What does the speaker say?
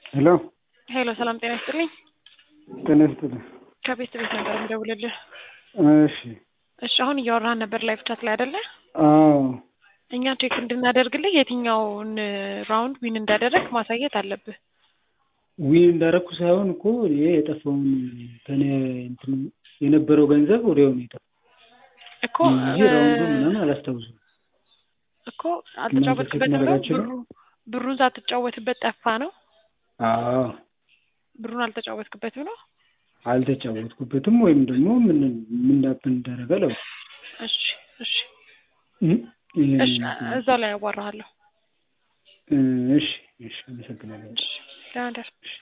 ሄሎ ሄሎ ሰላም ጤና ይስጥልኝ። ጤና ይስጥልኝ። ከቤት ቤት ነበር የምደውልልህ። እሺ እሺ አሁን እያወራህን ነበር ላይቭ ቻት ላይ አይደለ? አዎ እኛ ቼክ እንድናደርግልህ የትኛውን ራውንድ ዊን እንዳደረግ ማሳየት አለብህ። ዊን እንዳረኩ ሳይሆን እኮ ይሄ የጠፋውን ከኔ እንትን የነበረው ገንዘብ ወዲያው ነው የጠፋው እኮ እንጂ ራውንዱ ምናምን አላስታውሱም። እኮ አልተጫወትክበትም ነው ማድረጋችሁ ነው? ብሩ ብሩን ሳትጫወትበት ጠፋ ነው? አዎ ብሩን አልተጫወትክበትም ነው? አልተጫወትኩበትም ወይም ደግሞ ምን ምን እንዳብን እንዳደረገ ለው እሺ እሺ እሺ እዛው ላይ ያዋራሃለሁ። እሺ እሺ አመሰግናለሁ። ደህና ደር